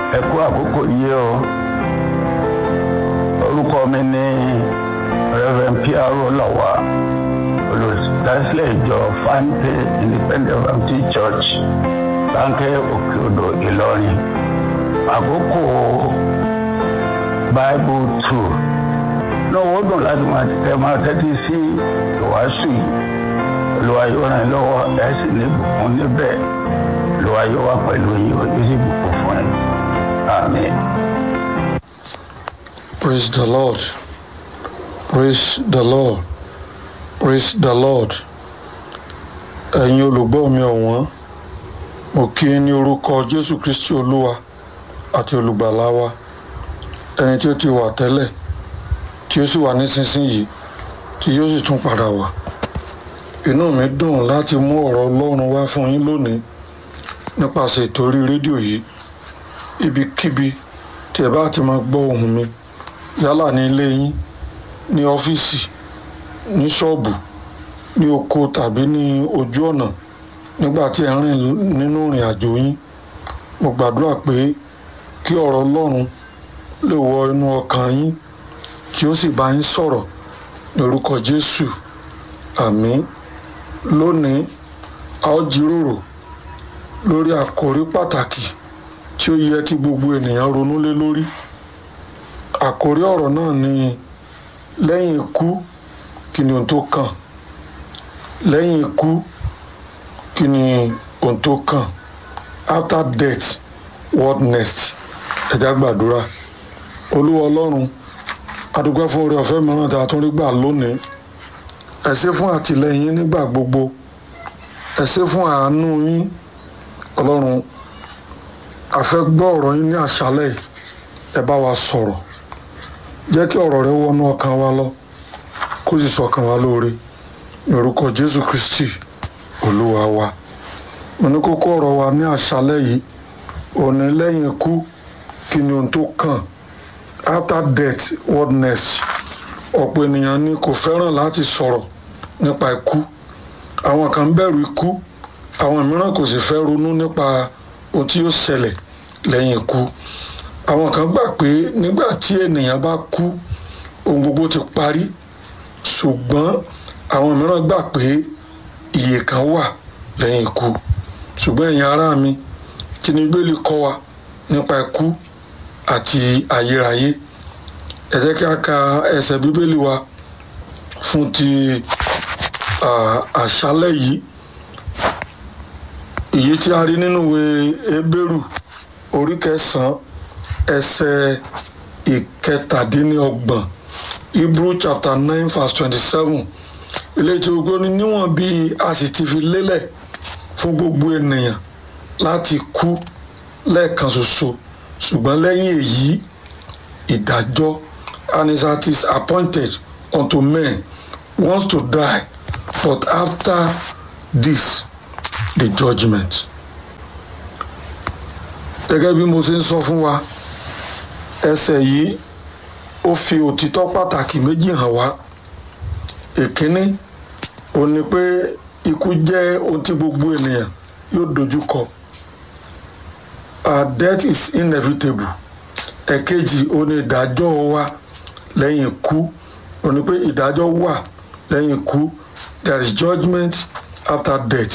ẹ kú àkókò yìí o orúkọ mi ní reverend piaro lawa olùdásílẹ̀ ìjọ fante independent baptist church sáńkẹ́ òkè odò ìlọrin àkókò bible two náà wọ́n dùn láti máa tẹ máa tẹ́tí sí ìwàásù yìí olùwà yóò ràn yín lọ́wọ́ ẹ̀ sì ní ìbùkún níbẹ̀ olùwà yóò wà pẹ̀lú yín ó sì bùkún fún ẹ àmín. Praise the Lord. Praise the Lord. Praise the Lord. Ẹ̀yin olùgbọ́ mi ọ̀wọ́n, mo kí i ní orúkọ Jésù Kristi Olúwa àti olùgbàlà wa, ẹni tí ó ti wà tẹ́lẹ̀, tí ó sì wà nísinsìnyí, tí yóò sì tún padà wá. Inú mi dùn láti mú ọ̀rọ̀ Ọlọ́run wá fún yín lónìí nípasẹ̀ ètò orí rédíò yìí, ibikíbi tí ẹ bá ti máa gbọ́ ohùn mi yálà ní ilé yín ní ọ́fíìsì ní ṣọ́ọ̀bù ní oko tàbí ní ojú ọ̀nà nígbà tí ẹ ń rìn nínú ìrìn àjò yín mo gbàdúrà pé kí ọ̀rọ̀ Ọlọ́run lè wọ inú ọkàn yín kí ó sì bá yín sọ̀rọ̀ ní orúkọ Jésù àmín lónìí a ó jíròrò lórí àkòrí pàtàkì tí ó yẹ kí gbogbo ènìyàn ronú lé lórí àkórí ọ̀rọ̀ náà ni lẹ́yìn ikú kí ni ohun tó kàn lẹ́yìn ikú kí ni ohun tó kàn after death what next ẹ̀dá gbàdúrà olúwa ọlọ́run adúgbò fún oore ọ̀fẹ́ mìíràn tí a tún rí gbà lónìí ẹ ṣé fún àtìlẹ́yìn nígbà gbogbo ẹ ṣé fún àánú yín ọlọ́run a fẹ́ gbọ́ ọ̀rọ̀ yín ní àṣálẹ́ yìí ẹ bá wa sọ̀rọ̀ jẹ́ kí ọ̀rọ̀ rẹ wọnú ọkàn wa lọ kó sì sọkàn wa lóore ní orúkọ jésù kristi olúwa wa mo ní kókó ọ̀rọ̀ wa ní àṣálẹ́ yìí òní lẹ́yìn ikú kí ni ohun tó kàn after death what next ọ̀pọ̀ ènìyàn ni kò fẹ́ràn láti sọ̀rọ̀ nípa ikú àwọn kan bẹ̀rù ikú àwọn mìíràn kò sì fẹ́ ronú nípa ohun tí yóò ṣẹlẹ̀ lẹ́yìn ikú àwọn kan gbà pé nígbà tí ènìyàn bá kú ohun gbogbo ti parí ṣùgbọ́n àwọn mìíràn gbà pé ìyè kan wà lẹ́yìn ikú ṣùgbọ́n ẹ̀yin ará mi kí ni bíbélì kọ́ wa nípa ikú àti ayérayé ẹ jẹ́ kí a ka ẹsẹ̀ bíbélì wa fún ti àṣálẹ́ yìí èyí tí a rí nínú ìwé Hébérù orí kẹsàn-án ẹsẹ̀ ìkẹtàdínlọ́gbọ̀n Hebrew chapter nine verse twenty-seven eléyìí tí gbogbo ní níwọ̀n bí a sì ti fi lélẹ̀ fún gbogbo ènìyàn láti kú lẹ́ẹ̀kan ṣoṣo ṣùgbọ́n lẹ́yìn èyí ìdájọ́ and it is appointed unto men once to die but after this the judgment. gẹ́gẹ́ bí mo ṣe ń sọ fún wa ẹsẹ̀ yìí ó fi òtítọ́ pàtàkì méjì hàn wá èkíní ó ní pé ikú jẹ́ ohun tí gbogbo ènìyàn yóò dojú kọ our death is inevitable ẹ̀kejì ó ní ìdájọ́ wa lẹ́yìn ikú ó ní pé ìdájọ́ wà lẹ́yìn ikú there is judgment after death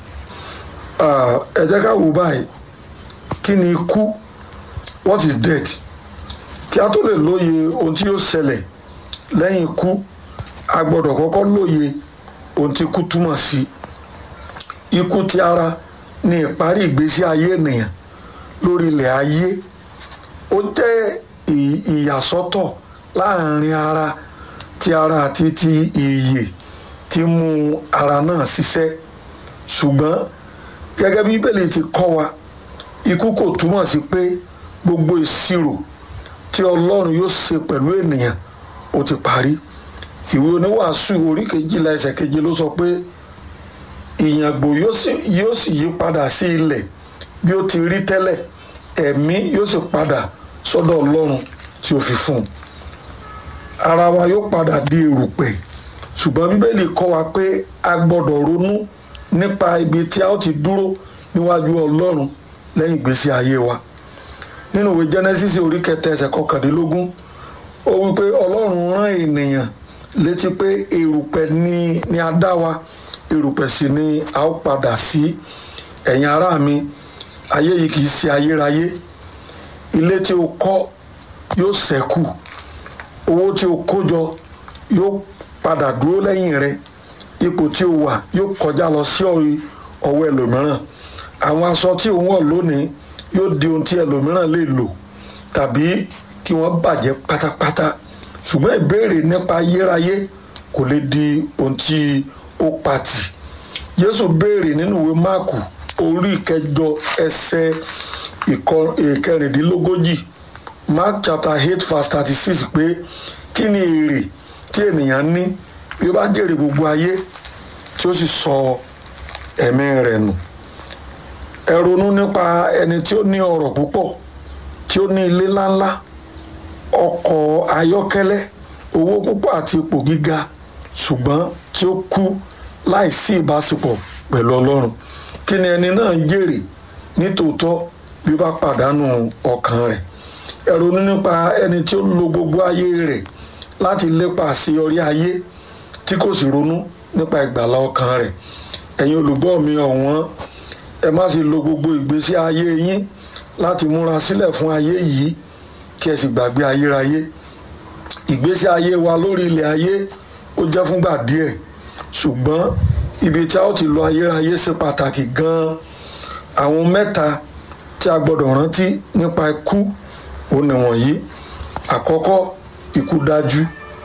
ẹ jẹ́ ká wò báyìí kí ni ikú what is death kí a tó lè lóye ohun tí yóò ṣẹlẹ̀ lẹ́yìn ikú a gbọ́dọ̀ kọ́kọ́ lóye ohun tí ikú túmọ̀ sí ikú ti ara ní ìparí ìgbésí ayé ènìyàn lórí ilẹ̀ ayé ó jẹ́ ìyàsọ́tọ̀ láàrin ara ti ara àti ti ìyè tí mú ara náà ṣiṣẹ́ ṣùgbọ́n gẹ́gẹ́ bí bíbélì ti kọ́ wa ikú kò túmọ̀ sí pé gbogbo ìṣirò tí ọlọ́run yóò ṣe pẹ̀lú ènìyàn ó ti parí ìwé oníwàásù orí kejìlá ẹsẹ̀ keje ló sọ pé ìyàngbò yóò sì yí padà sí ilẹ̀ bí ó ti rí tẹ́lẹ̀ ẹ̀mí yóò sì padà sọ́dọ̀ ọlọ́run tí ó fi fún un ara wa yóò padà di erùpẹ̀ ṣùgbọ́n bíbélì kọ́ wa pé a gbọ́dọ̀ ronú nípa ibi tí a ó ti dúró níwájú ọlọ́run lẹ́yìn ìgbésí ayé wa nínú ìwé genesis orí kẹta ẹsẹ̀ kọkàndínlógún ó wí pé ọlọ́run rán ènìyàn létí pé erùpẹ̀ ni ni a dá wa erùpẹ̀ sì ni a ó padà sí ẹ̀yin ará mi ayé yìí kì í ṣe ayérayé ilé tí o kọ́ yóò ṣẹ́kù owó tí o kó jọ yóò padà dúró lẹ́yìn rẹ ipò tí o wà yóò kọjá lọ sí ọwọ́ ẹlòmíràn àwọn aṣọ tí o ń wọ̀ lónìí yóò di ohun tí ẹlòmíràn lè lò tàbí kí wọ́n bàjẹ́ pátápátá ṣùgbọ́n ìbéèrè nípa ayérayé kò lè di ohun tí ó patì Jésù béèrè nínú ìwé Máàkù orí ìkẹjọ ẹsẹ̀ ìkẹrìndínlógójì Mark chapter eight verse thirty six pé kí ni èrè tí ènìyàn ní bí ó bá jèrè gbogbo ayé tí ó sì sọ ẹ̀mí rẹ̀ nù ẹ ronú nípa ẹni tí ó ní ọrọ̀ púpọ̀ tí ó ní ilé ńláńlá ọkọ̀ ayọ́kẹ́lẹ́ owó púpọ̀ àti ipò gíga ṣùgbọ́n tí ó kú láìsí ìbáṣepọ̀ pẹ̀lú Ọlọ́run kí ni ẹni náà ń jèrè nítòótọ́ bí ó bá pàdánù ọkàn rẹ̀ ẹ ronú nípa ẹni tí ó lo gbogbo ayé rẹ̀ láti lépa àṣeyọrí ayé tí kò sì ronú nípa ìgbàlá ọkàn rẹ̀ ẹ̀yin olùgbọ́ mi ọ̀wọ́n ẹ má sì lo gbogbo ìgbésí ayé yín láti múra sílẹ̀ fún ayé yìí kí ẹ sì gbàgbé ayérayé ìgbésí ayé wa lórí ilẹ̀ ayé ó jẹ́ fúngbà díẹ̀ ṣùgbọ́n ibi tí a ó ti lo ayérayé ṣe pàtàkì gan-an àwọn mẹ́ta tí a gbọ́dọ̀ rántí nípa ikú ó ní wọ̀nyí àkọ́kọ́ ikú dájú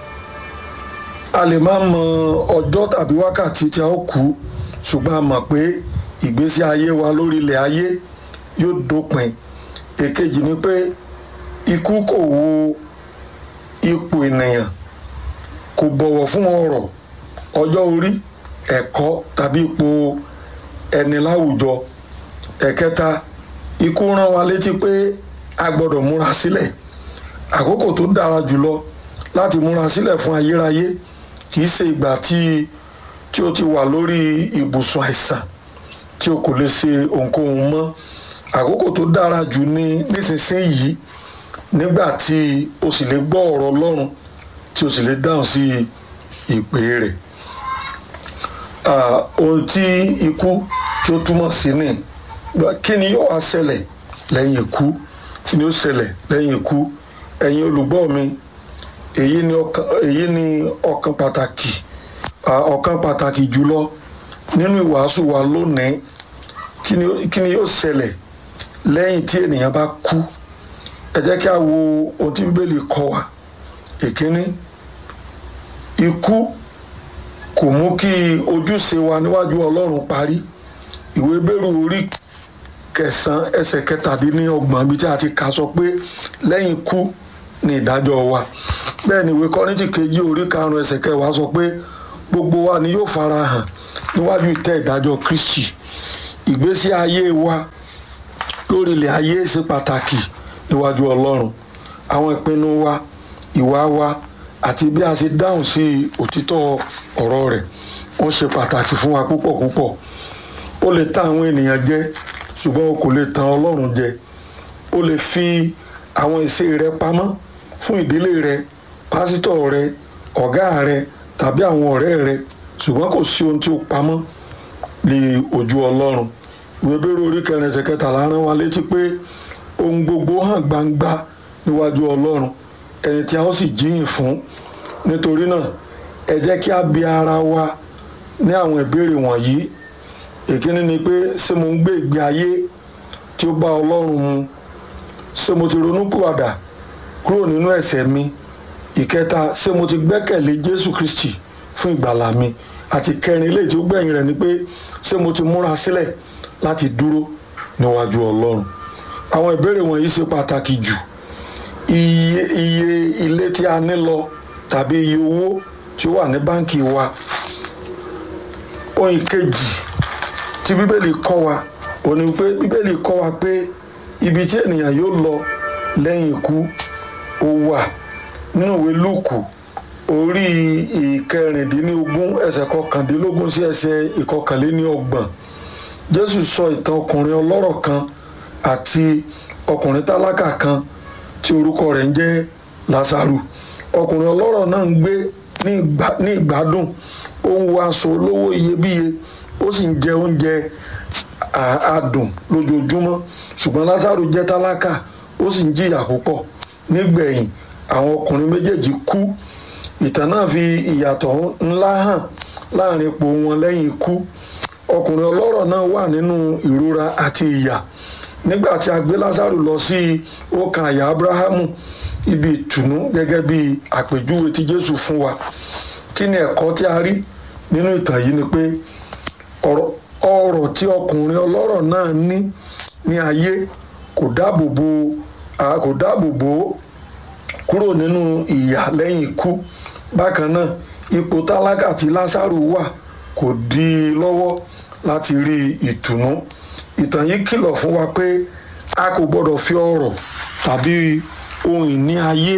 a lè má mọ ọjọ́ tàbí wákàtí tí a ó kú ṣùgbọ́n a mọ̀ pé ìgbésí ayé wa lórí ilẹ̀ ayé yóò dópin èkejì ni pé ikú kò wo ipò ènìyàn kò bọ̀wọ̀ fún ọrọ̀ ọjọ́ orí ẹ̀kọ́ tàbí ipò ẹni láwùjọ ẹ̀kẹta ikú rán wa létí pé a gbọ́dọ̀ múra sílẹ̀ àkókò tó dára jùlọ láti múra sílẹ̀ fún ayérayé kì í ṣe ìgbà tí tí o ti wà lórí ibùsùn àìsàn tí o kò lè ṣe ohunkóhun mọ́ àkókò tó dára jù ní nísinsìnyí nígbà tí o sì lè gbọ́ ọ̀rọ̀ Ọlọ́run tí o sì lè dáhùn sí ìpè rẹ̀ ohun tí ikú tí ó túmọ̀ sí ni kí ni yóò wá ṣẹlẹ̀ lẹ́yìn ikú kí ni ó ṣẹlẹ̀ lẹ́yìn ikú ẹ̀yin olùgbọ́ mi èyí ni ọ̀kan èyí ni ọ̀kan pàtàkì ọ̀kan pàtàkì jùlọ nínú ìwàásù wa lónìí kí ni kí ni yóò ṣẹlẹ̀ lẹ́yìn tí ènìyàn bá kú ẹ jẹ́ kí a wo ohun tí bíbélì kọ́ wa èkíní ikú kò mú kí ojúṣe wa níwájú ọlọ́run parí ìwé bẹ́rù orí kẹsàn-án ẹsẹ̀ kẹtàdínlọ́gbọ̀n bí tí a ti kà sọ pé lẹ́yìn ikú ni ìdájọ́ wa bẹ́ẹ̀ ni ìwé kọ́rìntì kejì orí karùn-ún ẹsẹ̀ kẹwàá sọ pé gbogbo wa ni yóò fara hàn níwájú ìtẹ́ ìdájọ́ kristi ìgbésí ayé wa lórí ilẹ̀ ayé ṣe pàtàkì níwájú ọlọ́run àwọn ìpinnu wa ìwà wa àti bí a ṣe dáhùn sí òtítọ́ ọ̀rọ̀ rẹ̀ wọ́n ṣe pàtàkì fún wa púpọ̀ púpọ̀ ó lè tàn àwọn ènìyàn jẹ ṣùgbọ́n o kò lè tàn ọlọ́run jẹ o lè fi àwọn ìṣe rẹ pamọ́ fún ìdílé rẹ pásítọ̀ rẹ ọ̀gá rẹ tàbí àwọn ọ̀rẹ́ rẹ ṣùgbọ́n kò sí ohun tí ó pamọ́ ní ojú ọlọ́run ìwé bẹ́rù orí kẹrin ẹsẹ̀ kẹtàlá rán wa létí pé ohun gbogbo hàn gbangba níwájú ọlọ́run ẹni tí a ó sì jíyìn fún nítorí náà ẹ jẹ́ kí a bi ara wa ní àwọn ìbéèrè wọ̀nyí èkíní ni pé ṣé mo ń gbé ìgbé ayé tí ó bá ọlọ́run mu ṣé mo ti ronúpìwàdà kúrò nínú ẹ̀ṣẹ̀ mi ìkẹta ṣé mo ti gbẹ́kẹ̀lé jésù kristi fún ìgbàlà mi àti kẹrin eléyìí tí ó gbẹ̀yìn rẹ̀ ni pé ṣé mo ti múra sílẹ̀ láti dúró níwájú ọlọ́run àwọn ìbéèrè wọ̀nyí ṣe pàtàkì jù iye iye ilé tí a ní lọ tàbí iye owó tí ó wà ní báǹkì wa ohun ìkejì tí bíbélì kọ́ wa ó ní pé bíbélì kọ́ wa pé ibi tí ènìyàn yóò lọ lẹ́yìn ikú ó wà nínú ìwé lúùkù orí ìkẹrìndínlógún ẹsẹ̀ kọkàndínlógún sí ẹsẹ̀ ìkọkànléníọgbọ̀n jésù sọ ìtàn ọkùnrin ọlọ́rọ̀ kan àti ọkùnrin tálákà kan tí orúkọ rẹ̀ ń jẹ́ lásàrù ọkùnrin ọlọ́rọ̀ náà ń gbé ní ìgbádùn ó ń wọ aṣọ olówó iyebíye ó sì ń jẹ oúnjẹ adùn lójoojúmọ́ ṣùgbọ́n lásàrù jẹ́ tálákà ó sì ń jìyà púpọ̀ nígbẹ̀yìn àwọn ọkùnrin méjèèjì kú ìtàn náà fi ìyàtọ̀ ńlá hàn láàrin ipò wọn lẹ́yìn ikú ọkùnrin ọlọ́rọ̀ náà wà nínú ìrora àti ìyà nígbà tí a gbé lásàrù lọ sí ọkàn àyà abrahamu ibi ìtùnú gẹ́gẹ́ bí àpèjúwe tí jésù fún wa kí ni ẹ̀kọ́ tí a rí nínú ìtàn yìí ni pé ọrọ̀ tí ọkùnrin ọlọ́rọ̀ náà ní ní ayé kò dáàbò bo kò dáàbò bò ó kúrò nínú ìyà lẹ́yìn ikú bákan náà ipò tálákà tí lásàrù wà kò dí i lọ́wọ́ láti rí ìtùnú ìtàn yìí kìlọ̀ fún wa pé a kò gbọ́dọ̀ fi ọrọ̀ tàbí ohun ìní ayé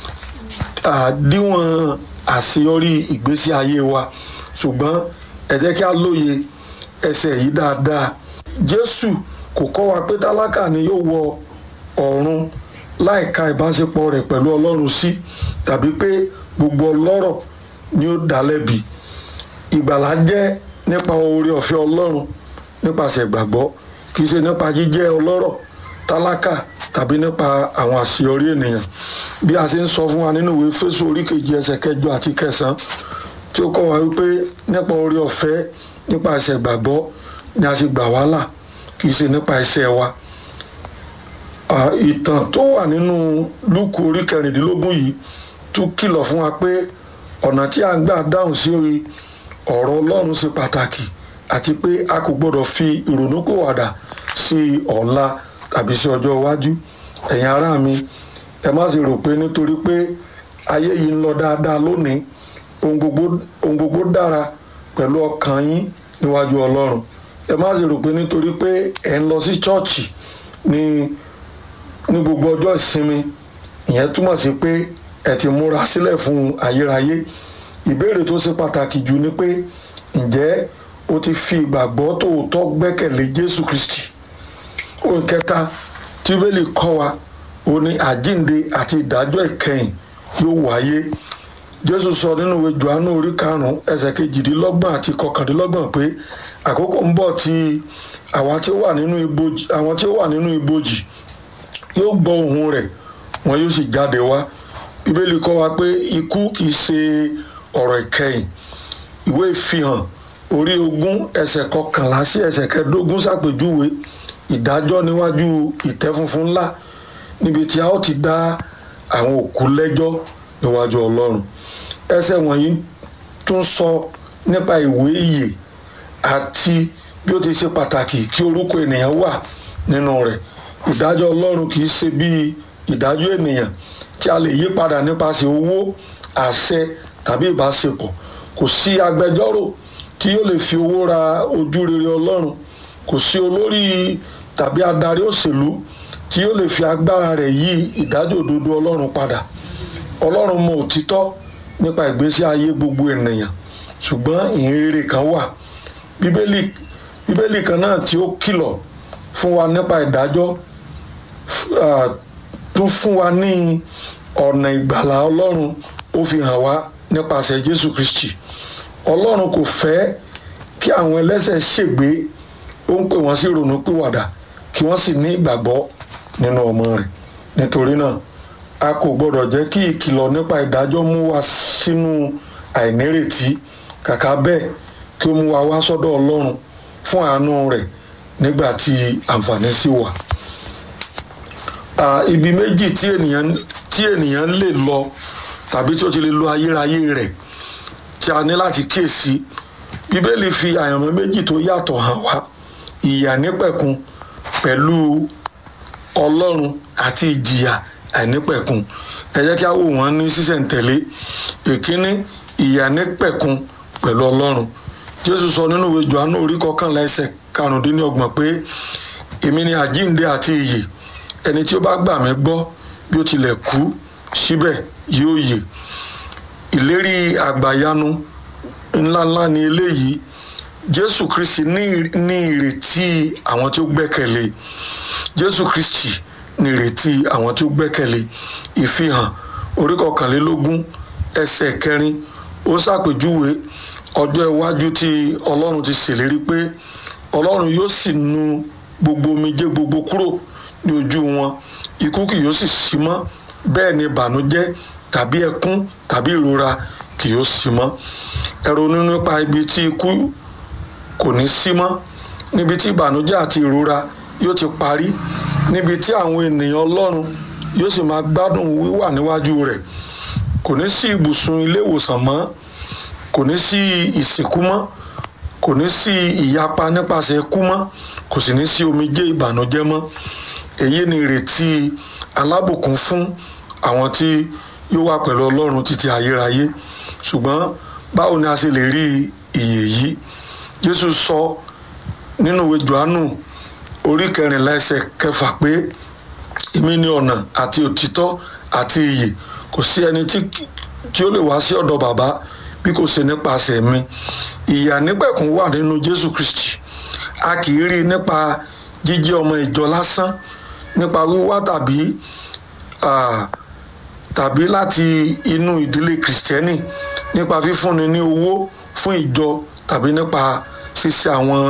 díwọ̀n àṣeyọrí ìgbésí ayé wa ṣùgbọ́n ẹ jẹ́ kí a lóye ẹsẹ̀ yìí dáadáa jésù kò kọ́ wa pé tálákà ni yóò wọ ọ̀run láìka ìbáṣepọ̀ rẹ̀ pẹ̀lú ọlọ́run sí tàbí pé gbogbo ọlọ́rọ̀ ni ó dá lẹ́bi ìgbàlá jẹ́ nípa oore ọ̀fẹ́ ọlọ́run nípasẹ̀ ìgbàgbọ́ kì í ṣe nípa jíjẹ́ ọlọ́rọ̀ tálákà tàbí nípa àwọn àṣeyọrí ènìyàn bí a ṣe ń sọ fún wa nínú ìwé Éfésù orí kejì ẹsẹ̀ kẹjọ àti kẹsàn-án tí ó kọ́ wa wípé nípa oore ọ̀fẹ́ nípasẹ̀ ìgbàgbọ́ ni a ṣe gbà wá là kì í ṣe nípa iṣẹ́ wa ìtàn tó wà nínú Lúùkù orí kẹrìndínlógún yìí tún kìlọ̀ fún wa pé ọ̀nà tí a ń gbà dáhùn sí ọ̀rọ̀ Ọlọ́run ṣe pàtàkì àti pé a kò gbọ́dọ̀ fi ìrònúpìwàdà sí ọ̀la tàbí sí ọjọ́ iwájú ẹ̀yin ará mi ẹ má sì rò pé nítorí pé ayé yìí ń lọ dáadáa lónìí ohun gbogbo ohun gbogbo dára pẹ̀lú ọkàn yín níwájú Ọlọ́run ẹ má sì rò pé nítorí pé ẹ ń lọ sí chọ́ọ̀chì ní ní gbogbo ọjọ́ ìsinmi ìyẹn túmọ̀ sí pé ẹ ti múra sílẹ̀ fún ayérayé ìbéèrè tó ṣe pàtàkì jù ni pé ǹjẹ́ o ti fi ìgbàgbọ́ tòótọ́ gbẹ́kẹ̀lé Jésù Kristi ohun kẹta tí bíbélì kọ́ wa ó ní àjínde àti ìdájọ́ ìkẹyìn yóò wáyé Jésù sọ nínú ìwé Jòhánù orí karùn-ún ẹsẹ̀ kejìdínlọ́gbọ̀n àti kọkàndínlọ́gbọ̀n pé àkókò ń bọ̀ tí àwọn tí ó wà nínú ibojì àwọn tí ó wà nínú ibojì yóò gbọ́ ohùn rẹ̀ wọn yóò sì jáde wá bíbélì kọ́ wa pé ikú kìí ṣe ọ̀rọ̀ ìkẹyìn ìwé ìfihàn orí ogún ẹsẹ̀ kọkànlá sí ẹsẹ̀ kẹẹ̀dógún ṣàpèjúwe ìdájọ́ níwájú ìtẹ́ funfun ńlá níbi tí a ó ti dá àwọn òkú lẹ́jọ́ níwájú ọlọ́run ẹsẹ̀ wọ̀nyí tún sọ nípa ìwé ìyè àti bí ó ti ṣe pàtàkì kí orúkọ ènìyàn wà nínú rẹ̀ ìdájọ́ ọlọ́run kì í ṣe bíi ìdájọ́ ènìyàn tí a lè yí padà nípasẹ̀ owó àṣẹ tàbí ìbáṣepọ̀ kò sí agbẹjọ́rò tí yóò lè fi owó ra ojú rere ọlọ́run kò sí olórí tàbí adarí òṣèlú tí yóò lè fi agbára rẹ̀ yí ìdájọ́ òdodo ọlọ́run padà ọlọ́run mọ òtítọ́ nípa ìgbésí ayé gbogbo ènìyàn ṣùgbọ́n ìhìnrere kan wà bíbélì bíbélì kan náà tí ó kìlọ̀ fún wa nípa ìdájọ́ tún fún wa ní ọ̀nà ìgbàlà ọlọ́run ó fi hàn wá nípasẹ̀ jésù kristi ọlọ́run kò fẹ́ kí àwọn ẹlẹ́ṣẹ̀ ṣègbé ó ń pè wọ́n sí ronúpìwàdà kí wọ́n sì ní ìgbàgbọ́ nínú ọmọ rẹ̀ nítorí náà a kò gbọ́dọ̀ jẹ́ kí ìkìlọ̀ nípa ìdájọ́ mú wa sínú àìnírètí kàkà bẹ́ẹ̀ kí ó mú wa wá sọ́dọ̀ ọlọ́run fún àánú rẹ̀ nígbà tí àǹfààní sì wà. ibi méjì tí ènìyàn tí ènìyàn lè lọ tàbí tí ó ti lè lo ayérayé rẹ̀ tí a ní láti kíyèsí bíbélì fi àyànmọ́ méjì tó yàtọ̀ hàn wá ìyà nípẹ̀kun pẹ̀lú ọlọ́run àti ìjìyà àìnípẹ̀kun ẹ jẹ́ kí a wò wọ́n ní sísẹ̀ǹtẹ̀lé èkíní ìyà nípẹ̀kun pẹ̀lú ọlọ́run jésù sọ nínú ìwé johannu orí kọkànlá ẹsẹ̀ karùndínlọ́gbọ̀n pé èmi ni àjíǹde àti ìyè ẹni tí ó bá gbà mí gbọ́ bí ó tilẹ̀ kú síbẹ̀ yóò yè ìlérí àgbàyanu ńláńlá ni eléyìí jésù kristi ní ìrètí àwọn tí ó gbẹ́kẹ̀lé jésù kristi nírètí àwọn tí ó gbẹ́kẹ̀lé ìfihàn orí kọkànlélógún ẹsẹ̀ kẹrin ó ṣàpèjúwe ọjọ́ iwájú tí ọlọ́run ti ṣèlérí pé ọlọ́run yóò sì nu gbogbo omijé gbogbo kúrò ní ojú wọn ikú kì yóò sì sí mọ́ bẹ́ẹ̀ ni ìbànújẹ́ tàbí ẹkún tàbí ìrora kì yóò sí mọ́ ẹ ronú nípa ibi tí ikú kò ní sí mọ́ níbi tí ìbànújẹ́ àti ìrora yóò ti parí níbi tí àwọn ènìyàn ọlọ́run yóò sì máa gbádùn wíwà níwájú rẹ̀ kò ní sí ibùsùn ilé ìwòsàn mọ́ kò ní sí ìsìnkú mọ́ kò ní sí ìyapa nípasẹ̀ ikú mọ́ kò sì ní sí omijé ìbànújẹ́ mọ́ èyí ni ìrètí alábùkún fún àwọn tí yóò wà pẹ̀lú ọlọ́run títí ayérayé ṣùgbọ́n báwo ni a ṣe lè rí ìyè yìí jésù sọ nínú ìwé johannu orí kẹrìnlá ẹsẹ̀ kẹfà pé èmi ni ọ̀nà àti òtítọ́ àti ìyè kò sí ẹni tí ó lè wá sí ọ̀dọ̀ bàbá bí kò ṣe nípasẹ̀ mi ìyà nípẹ̀kún wà nínú jésù kristi a kì í rí i nípa jíjẹ́ ọmọ ìjọ lásán nípa wíwá tàbí tàbí láti inú ìdílé kìrìsìtẹ́nì nípa fífúnni ní owó fún ìjọ tàbí nípa ṣíṣe àwọn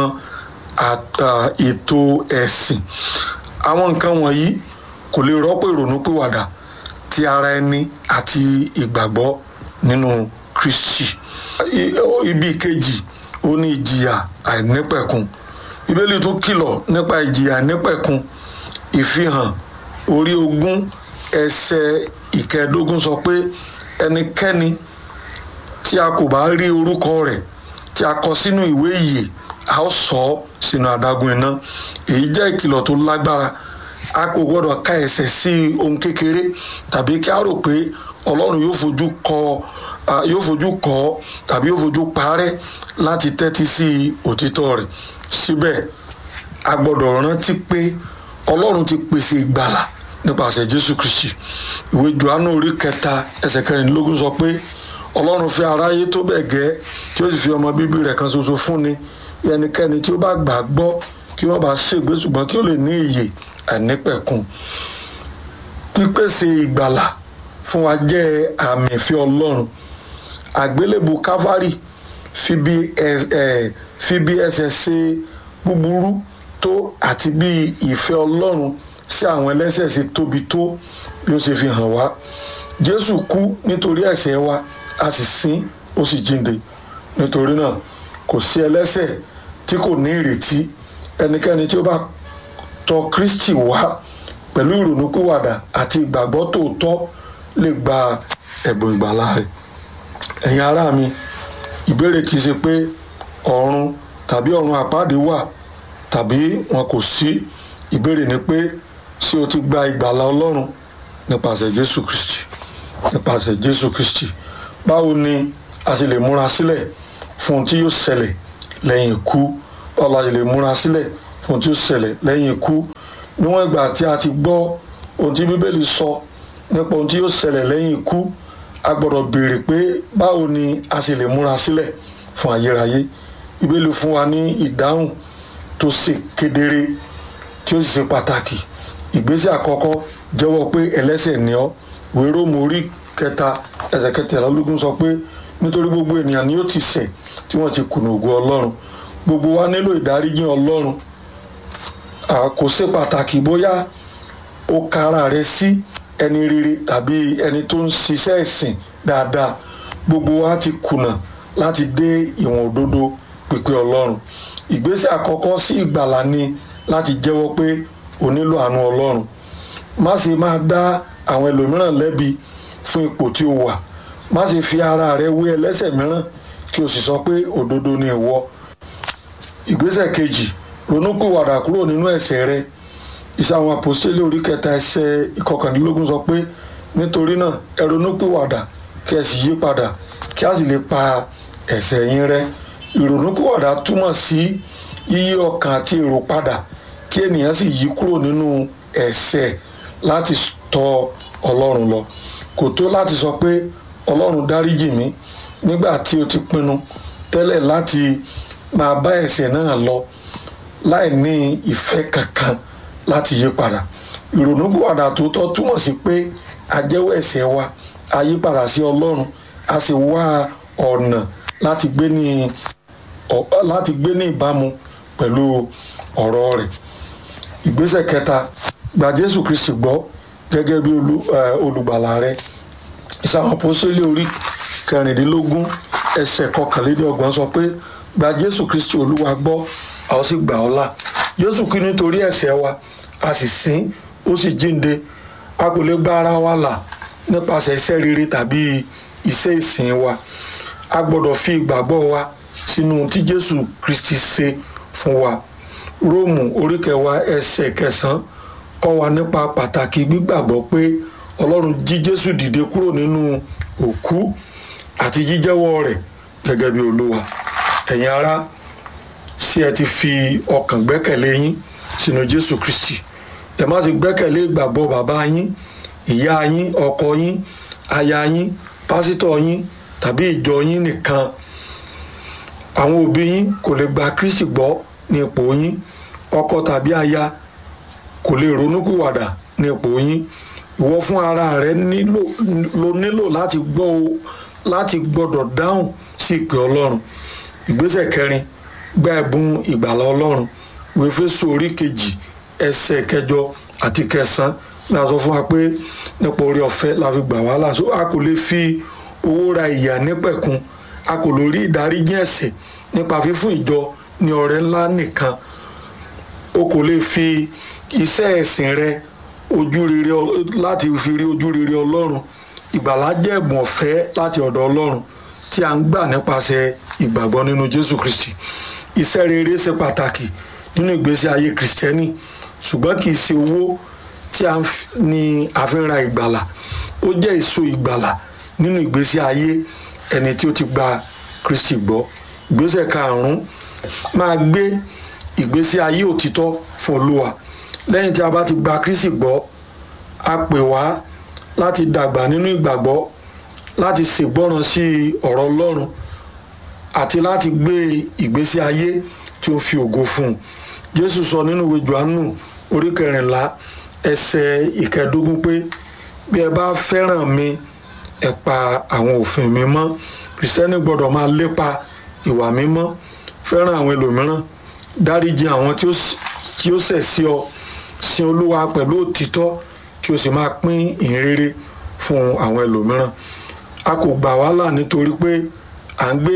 ètò ẹ̀sìn àwọn nǹkan wọ̀nyí kò lè rọ́pò ìrònúpìwàdà ti ara ẹni àti ìgbàgbọ́ nínú kristi ibi kejì ó ní ìjìyà àìnípẹ̀kun bíbélì tún kìlọ̀ nípa ìjìyà àìnípẹ̀kun ìfihàn orí ogún ẹsẹ̀ ìkẹẹ̀ẹ́dógún sọ pé ẹnikẹ́ni tí a kò bá rí orúkọ rẹ̀ tí a kọ sínú ìwé ìyè a ó sọ ọ́ sínú adágún iná èyí jẹ́ ìkìlọ̀ tó lágbára a kò gbọ́dọ̀ ka ẹ̀ṣẹ̀ sí ohun kékeré tàbí kí a rò pé ọlọ́run yóò fojú kọ yóò fojú kọ tàbí yóò fojú parẹ́ láti tẹ́tí sí òtítọ́ rẹ̀ síbẹ̀ a gbọ́dọ̀ rántí pé ọlọ́run ti pèsè ìgbàlà nípasẹ̀ jésù kristi ìwé johannu orí kẹta ẹsẹ̀ kẹrìndínlógún sọ pé ọlọ́run fẹ́ aráyé tó bẹ̀ gẹ́ tí ó sì fi ọmọ bíbí rẹ̀ kan ṣoṣo fúnni ẹnikẹ́ni tí ó bá gbà gbọ́ kí wọ́n bá ṣègbé ṣùgbọ́n kí ó lè ní ìyè àìnípẹ̀kun pípèsè ìgbàlà fún wa jẹ́ àmì ìfẹ́ ọlọ́run àgbélébù káfárì fi bí fi bí ẹsẹ̀ ṣe búburú tó àti bí ìfẹ́ ọlọ́run sí àwọn ẹlẹ́ṣẹ̀ ṣe tóbi tó bí ó ṣe fi hàn wá jésù kú nítorí ẹ̀ṣẹ̀ wa a sì sín ó sì jíǹde nítorí náà kò sí ẹlẹ́ṣẹ̀ tí kò ní ìrètí ẹnikẹ́ni tí ó bá tọ̀ kristi wá pẹ̀lú ìrònúpìwàdà àti ìgbàgbọ́ tòótọ́ lè gba ẹ̀bùn ìgbàlà rẹ̀ ẹ̀yin ará mi ìbéèrè kìí ṣe pé ọ̀run tàbí ọ̀run àpáàdé wà tàbí wọn kò sí ìbéèrè ni pé ṣé o ti gba ìgbàlà ọlọ́run nípasẹ̀ jésù kristi nípasẹ̀ jésù kristi báwo ni a ṣe lè múra sílẹ̀ fún ohun tí yóò ṣẹlẹ̀ lẹ́yìn ikú báwo la ṣe lè múra sílẹ̀ fún ohun tí yóò ṣẹlẹ̀ lẹ́yìn ikú níwọ̀n ìgbà tí a ti gbọ́ ohun tí bíbélì sọ nípa ohun tí yóò ṣẹlẹ̀ lẹ́yìn ikú a gbọ́dọ̀ béèrè pé báwo ni a ṣe lè múra sílẹ̀ fún ayérayé bíbélì fún wa ní ìdáhùn tó ṣe kedere tí ó sì ṣe pàtàkì ìgbésẹ̀ àkọ́kọ́ jẹ́wọ́ pé ẹlẹ́ṣẹ̀ ni ọ́ ìwé róòmù orí kẹta ẹsẹ̀ kẹtàlélógún sọ pé nítorí gbogbo ènìyàn ni ó ti ṣẹ̀ tí wọ́n ti kùnà ògo ọlọ́run gbogbo wa nílò ìdáríjì ọlọ́run kò ṣe pàtàkì bóyá ó ka ara rẹ sí ẹni rere tàbí ẹni tó ń ṣiṣẹ́ ẹ̀sìn dáadáa gbogbo wa ti kùnà láti dé ìwọ̀n òdodo pípé ọlọ́run ìgbésẹ̀ àkọ́kọ́ sí ìgbàlà ni láti jẹ́wọ́ pé o nílò àánú ọlọ́run má ṣe máa dá àwọn ẹlòmíràn lẹ́bi fún ipò tí o wà má ṣe fi ara rẹ wé ẹlẹ́ṣẹ̀ mìíràn kí o sì sọ pé òdodo ni ìwọ ìgbésẹ̀ kejì ronúpìwàdà kúrò nínú ẹ̀ṣẹ̀ rẹ iṣẹ́ àwọn àpòstélé orí kẹta ẹsẹ̀ ìkọkàndínlógún sọ pé nítorí náà ẹ ronúpìwàdà kí ẹ sì yí padà kí a sì lè pa ẹ̀ṣẹ̀ yín rẹ́ ìrònúpìwàdà túmọ̀ sí yíyí ọkàn àti èrò padà kí ènìyàn sì yí kúrò nínú ẹ̀ṣẹ̀ láti tọ̀ ọlọ́run lọ kò tó láti sọ pé ọlọ́run dáríjì mí nígbà tí o ti pinnu tẹ́lẹ̀ láti máa bá ẹ̀ṣẹ̀ náà lọ láì ní ìfẹ́ kankan láti yí padà ìrònúpìwàdà tòótọ́ túmọ̀ sí pé a jẹ́wọ́ ẹ̀ṣẹ̀ wa a yí padà sí ọlọ́run a sì wá ọ̀nà láti gbé ní láti gbé ní ìbámu pẹ̀lú ọ̀rọ̀ rẹ̀ ìgbésẹ̀ kẹta gba jésù kristi gbọ́ gẹ́gẹ́ bí olùgbàlà rẹ ìsàwọn apọ́sítélì orí kẹrìndínlógún ẹsẹ̀ kọkànlélọ́gbọ̀n sọ pé gba jésù kristi olúwa gbọ́ a ó sì gbà ọ́ là jésù kú nítorí ẹ̀ṣẹ̀ wa a sì sìn ó sì jíǹde a kò lè gba ara wa là nípasẹ̀ iṣẹ́ rere tàbí iṣẹ́ ìsìn wa a gbọ́dọ̀ fi ìgbàgbọ́ wa sínú tí jésù kristi ṣe fún wa róòmù orí kẹwàá ẹsẹ̀ kẹsàn-án kọ́ wa nípa pàtàkì gbígbàgbọ́ pé ọlọ́run jí jésù dìde kúrò nínú òkú àti jíjẹ́wọ́ rẹ̀ gẹ́gẹ́ bí olúwa ẹ̀yin ará ṣé ẹ ti fi ọkàn gbẹ́kẹ̀lé yín sínú jésù kristi ẹ má ti gbẹ́kẹ̀lé ìgbàgbọ́ bàbá yín ìyá yín ọkọ yín aya yín pásítọ̀ yín tàbí ìjọ yín nìkan àwọn òbí yín kò lè gba kristi gbọ́ ní ipò yín ọkọ tàbí aya kò lè ronúpìwàdà ní ipò yín ìwọ fún ara rẹ nílò ló nílò láti gbọ́ o láti gbọ́dọ̀ dáhùn sí ìpè ọlọ́run ìgbésẹ̀ kẹrin gba ẹ̀bùn ìgbàlà ọlọ́run wéfésù orí kejì ẹsẹ̀ kẹjọ àti kẹsàn-án náà sọ fún wa pé nípa orí ọ̀fẹ́ la fi gbà wá láṣọ a kò lè fi owó ra ìyà nípẹ̀kun a kò lè rí ìdáríjì ẹ̀ṣẹ̀ nípa fífún ìjọ ní ọrẹ ńlá nìkan o kò lè fi iṣẹ́ ẹ̀sìn rẹ ojú rere láti fi rí ojú rere ọlọ́run ìgbàlá jẹ́ ẹ̀bùn ọ̀fẹ́ láti ọ̀dọ̀ ọlọ́run tí a ń gbà nípasẹ̀ ìgbàgbọ́ nínú jésù kristi iṣẹ́ rere ṣe pàtàkì nínú ìgbésí ayé kristẹni ṣùgbọ́n kì í ṣe owó tí a ní àfihàn ìgbàlà ó jẹ́ èso ìgbàlà nínú ìgbésí ayé ẹni tí ó ti gba kristi gbọ́ ìgbésẹ̀ karùn-ún máa gbé ìgbésí ayé òtítọ́ fún olúwa lẹ́yìn tí a bá ti gba kristi gbọ́ a pè wá láti dàgbà nínú ìgbàgbọ́ láti ṣègbọ́ràn sí ọ̀rọ̀ ọlọ́run àti láti gbé ìgbésí ayé tí ó fi ògo fún un jésù sọ nínú ìwé johannu orí kẹrìnlá ẹsẹ̀ ìkẹẹ̀dógún pé bí ẹ bá fẹ́ràn mi ẹ pa àwọn òfin mi mọ́ kìrìsìtẹ́nì gbọ́dọ̀ máa lépa ìwà mímọ́ fẹ́ràn àwọn ẹlòmíràn dáríjì àwọn tí ó ṣẹ̀ sí ọ sin olúwa pẹ̀lú òtítọ́ kí o sì máa pín ìhìnrere fún àwọn ẹlòmíràn a kò gbà wá là nítorí pé à ń gbé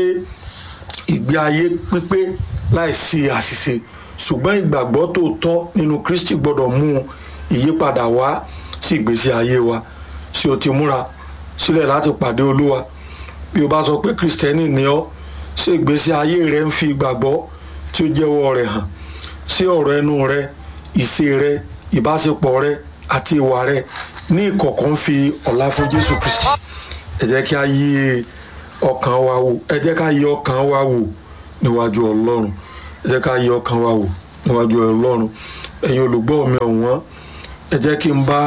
ìgbé ayé pípé láìsí àṣìṣe ṣùgbọ́n ìgbàgbọ́ tòótọ́ nínú kristi gbọ́dọ̀ mú ìyípadà wá sí ìgbésí ayé wa ṣé o ti múra sílẹ̀ láti pàdé olúwa bí o bá sọ pé kristẹni ni ọ́ ṣé ìgbésí ayé rẹ ń fi ìgbàgbọ́ tí ó jẹ́wọ́ rẹ̀ hàn sí ọ̀rọ̀ ẹnu rẹ ìṣe rẹ ìbáṣepọ̀ rẹ àti ìwà rẹ ní ìkọ̀kọ̀ ń fi ọ̀la fún jésù kristi ẹ jẹ́ kí a yí ọkàn wa wò ẹ jẹ́ ká yí ọkàn wa wò níwájú ọlọ́run ẹ jẹ́ ká yí ọkàn wa wò níwájú ọlọ́run ẹ̀yin olùgbọ́ mi ọ̀wọ́n ẹ jẹ́ kí n bá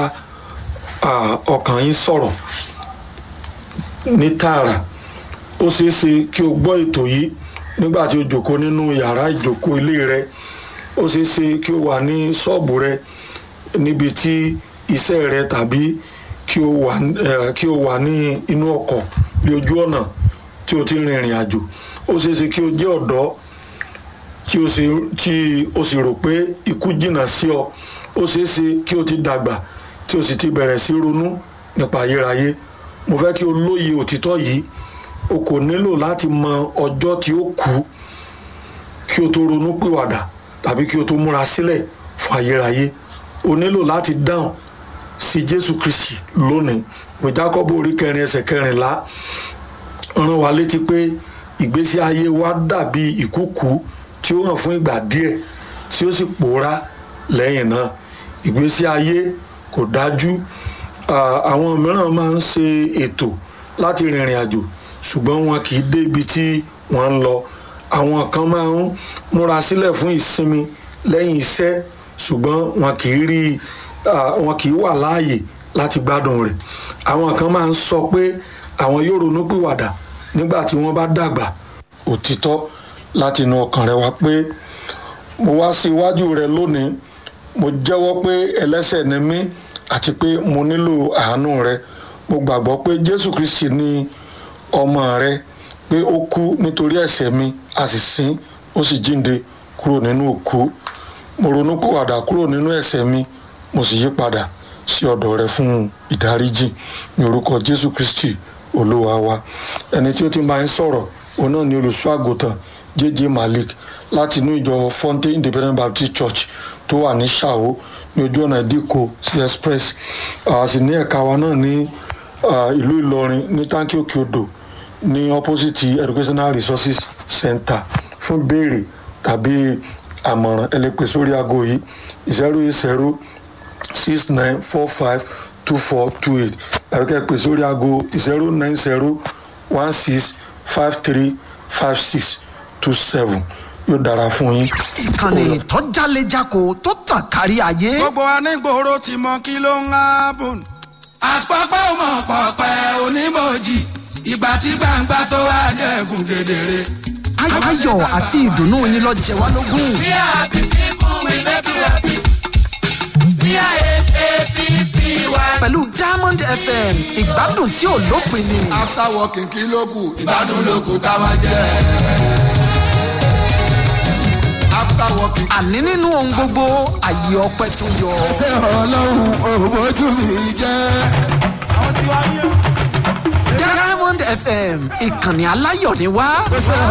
ọkàn yín sọ̀rọ̀ ní tààrà ó ṣeé ṣe kí o gbọ́ ètò yìí nígbà tí o jòkó nínú yàrá ìjòkó ilé rẹ ó ṣeé ṣe kí o wà ní ṣọ́ọ̀bù rẹ níbi tí iṣẹ́ rẹ tàbí kí o wà kí o wà ní inú ọkọ̀ bí ojú ọ̀nà tí o ti rin ìrìn àjò ó ṣeé ṣe kí o jẹ́ ọ̀dọ́ tí o sì tí o sì rò pé ikú jìnnà sí ọ ó ṣeé ṣe kí o ti dàgbà tí o sì ti bẹ̀rẹ̀ sí ronú nípa ayérayé mo fẹ́ kí o lóye òtítọ́ yìí o kò nílò láti mọ ọjọ́ tí ó kú kí o tó ronú pìwàdà tàbí kí o tó múra sílẹ̀ fún ayérayé o nílò láti dáhùn sí jésù kristi lónìí ìwé jákọ́bù orí kẹrin ẹsẹ̀ kẹrìnlá rán wa létí pé ìgbésí ayé wa dàbí ìkúkú tí ó hàn fún ìgbà díẹ̀ tí ó sì pòórá lẹ́yìn náà ìgbésí ayé kò dájú àwọn mìíràn máa ń ṣe ètò láti rìnrìn àjò ṣùgbọ́n wọn kì í dé ibi tí wọ́n ń lọ àwọn kan máa ń múra sílẹ̀ fún ìsinmi lẹ́yìn iṣẹ́ ṣùgbọ́n wọn kì í rí wọn kì í wà láàyè láti gbádùn rẹ̀ àwọn kan máa ń sọ pé àwọn yóò ronú pìwàdà nígbà tí wọ́n bá dàgbà òtítọ́ láti inú ọkàn rẹ wá pé mo wá sí iwájú rẹ lónìí mo jẹ́wọ́ pé ẹlẹ́sẹ̀ ni mí àti pé mo nílò àánú rẹ mo gbàgbọ́ pé jésù kristi ni ọmọ rẹ pé ó kú nítorí ẹ̀ṣẹ̀ mi a sì sin ó sì jíǹde kúrò nínú òkú mo ronú pòwàdà kúrò nínú ẹ̀ṣẹ̀ mi mo sì yí padà sí ọ̀dọ̀ rẹ fún ìdáríjì ní orúkọ jésù kristi olúwa wa ẹni tí ó ti máa ń sọ̀rọ̀ òun náà ni olùṣọ́ àgùntàn jj malik láti inú ìjọ fonte independent baptist church tó wà ní ṣàwó ní ojú ọ̀nà ìdíkò sí express a sì ní ẹ̀ka wa náà ní ah, ìlú ìlọrin ní táǹkì òkè odò ní opposite educational resources center fún béèrè tàbí àmọ̀ràn ẹ lè pè sórí aago yìí zero eight zero six nine four five two four two eight tàbí kẹ́ ẹ pè sórí aago zero nine zero one six five three five six two seven yóò dára fún yín. ìkànnì tó jálejako tó tàn kárí ayé. gbogbo anígboro ti mọ kí ló ń hábùn. àpapọ̀ ọmọ pọ̀pẹ́ onímọ̀jì ìgbà tí gbangba tó wà dẹ́kun kedere. Ay- ayọ̀ àti ìdùnnú yín lọ jẹ wá lógún. We are happy people, we make you happy. We are S-A-P-P-Y. pẹ̀lú diamond fm ìgbádùn tí ò lópin ni. after working kí ló kù ìgbádùn ló kù ká máa jẹ. after working. àní nínú ohun gbogbo àyè ọpẹ tó yọ. ṣé ọlọ́run òbójú mi jẹ́. diamond fm ìkànnì aláyọ̀ ni wá.